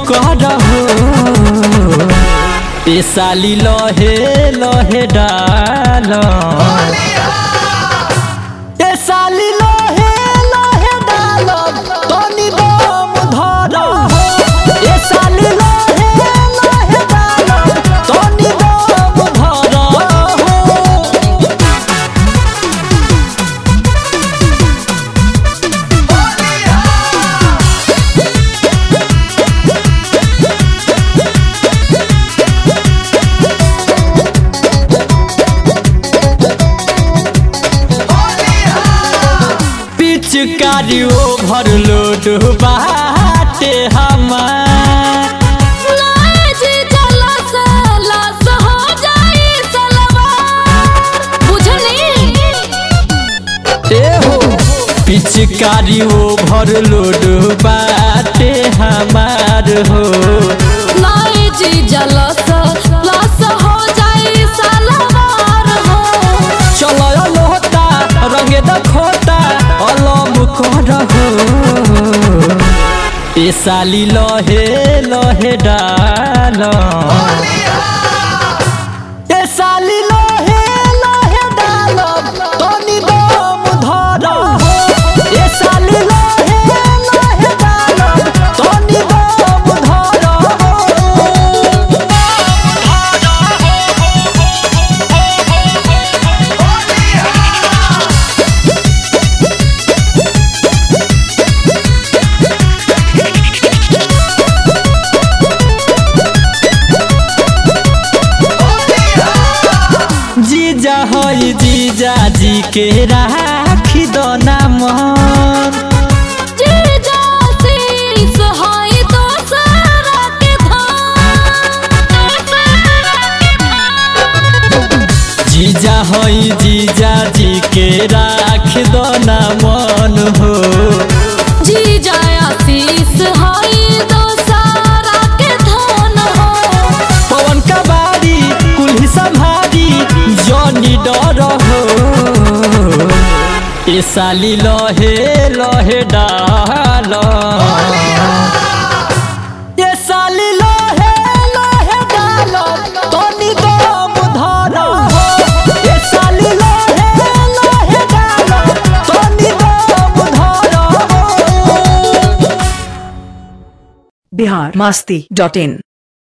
करहो ए साली लहे लहे डाल ए साली लहे लहे डाल तनी दम धरहो ए साली लहे लहे डाल तनी दम धरहो पिचकारी ओभरलोड बाटे हमार लाज जलस लस हो जाई सलवार बुझनी ए हो पिचकारी ओभरलोड बाटे हमार हो लाज जलस लस हो जाई सलवार हो चलो लोहता रंगे दखोता अलम करहो ए साली लहे लहे डाल ए साली लहे लहे डाल तनी दम धरहो ए साली लहे लहे डाल तनी दम धरहो जीजा हई जीजा जी के राखी दो नाम जीजा शीस हाय दोसरा के धाम जीजा हई जीजा जी के राख दो नाम हो जीजा आशीष हाय दोसरा के धन हो पवन का बारी कुल्ही संभारी जनी डर हो ए साली लहे लहे डाल ए साली लहे लहे डाल तनी दम धर हो ए साली लहे लहे डाल तनी दम धर हो बिहार मस्ती डॉट इन